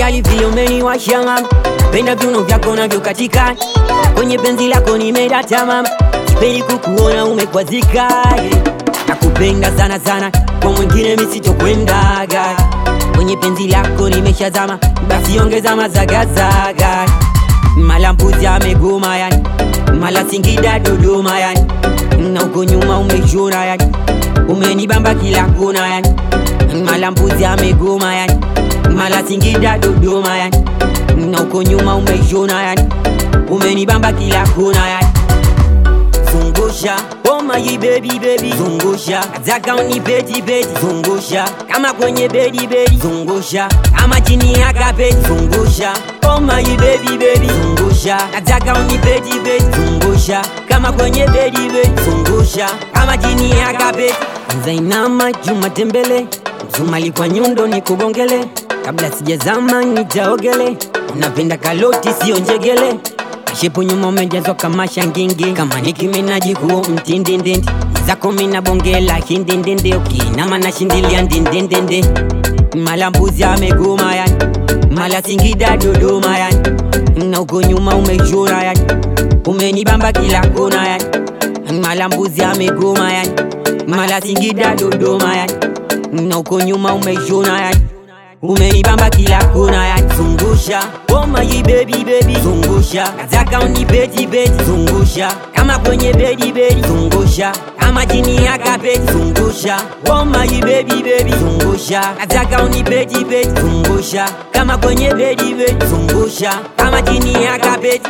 gali vile umeniwasha mama, penda viuno vyako navyokatika kwenye penzi lako nimedata mama, sipendi kukuona umekwazika yeah. Nakupenda sana sana, kwa mwingine misitokwendaga kwenye penzi lako nimeshazama, basi ongeza mazagazaga mala mbuzi amegoma yani, mala Singida Dodoma yani, na uko nyuma umeshona yani, umenibamba kila kona yani, mala mbuzi amegoma yani, mala Singida Dodoma yani, na uko nyuma umeshona yani, umenibamba kila kona yani zungusha oh my baby baby zungusha nataka unibeti beti zungusha kama kwenye bedi bedi zungusha kama chini ya kapeti zungusha oh my baby baby zungusha nataka unibeti beti zungusha kama kwenye bedi bedi zungusha kama chini ya kapeti Zainama Juma Tembele Msumali kwa nyundo ni kubongele kabla sijazama nitaogele unapenda kaloti sio njegele Shepu nyuma umejazwa kama shangingi kama Nicki Minaj huo mtindindindi zako mina bongela hindindindi ukinama na shindilia ndindindindi mala mbuzi amegoma yani mala Singida Dodoma yani na uko nyuma umeshona yani umenibamba kila kona yani mala mbuzi amegoma yani mala Singida Dodoma yani na uko nyuma umeshona yani umenibamba kila kona yani zungusha oh my baby baby zungusha nataka unibeti beti zungusha kama kwenye bedi bedi zungusha kama chini ya kapeti zungusha oh my baby baby zungusha nataka unibeti beti zungusha kama kwenye bedi bedi zungusha kama chini ya kapeti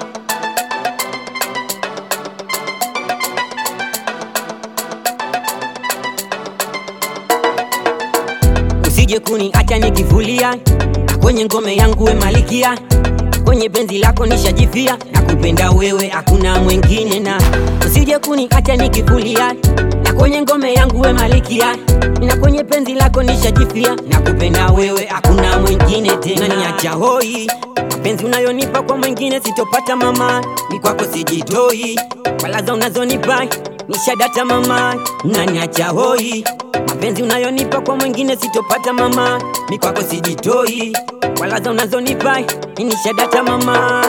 usije kuni acha nikifulia kwenye ngome yangu we malikia kwenye penzi lako nishajifia na kupenda wewe hakuna mwingine na usije kuni acha nikifulia na kwenye ngome yangu we malikia na kwenye penzi lako nishajifia na kupenda wewe hakuna mwingine tena niacha hoi mapenzi unayonipa kwa mwingine sitopata mama ni kwako sijitoi walaza unazonipa nishadata mama naniacha hoi mapenzi unayonipa kwa mwingine sitopata mama mi kwako sijitoi walaza unazonipa nishadata mama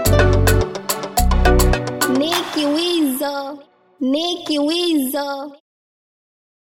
Nicky Wizo, Nicky Wizo.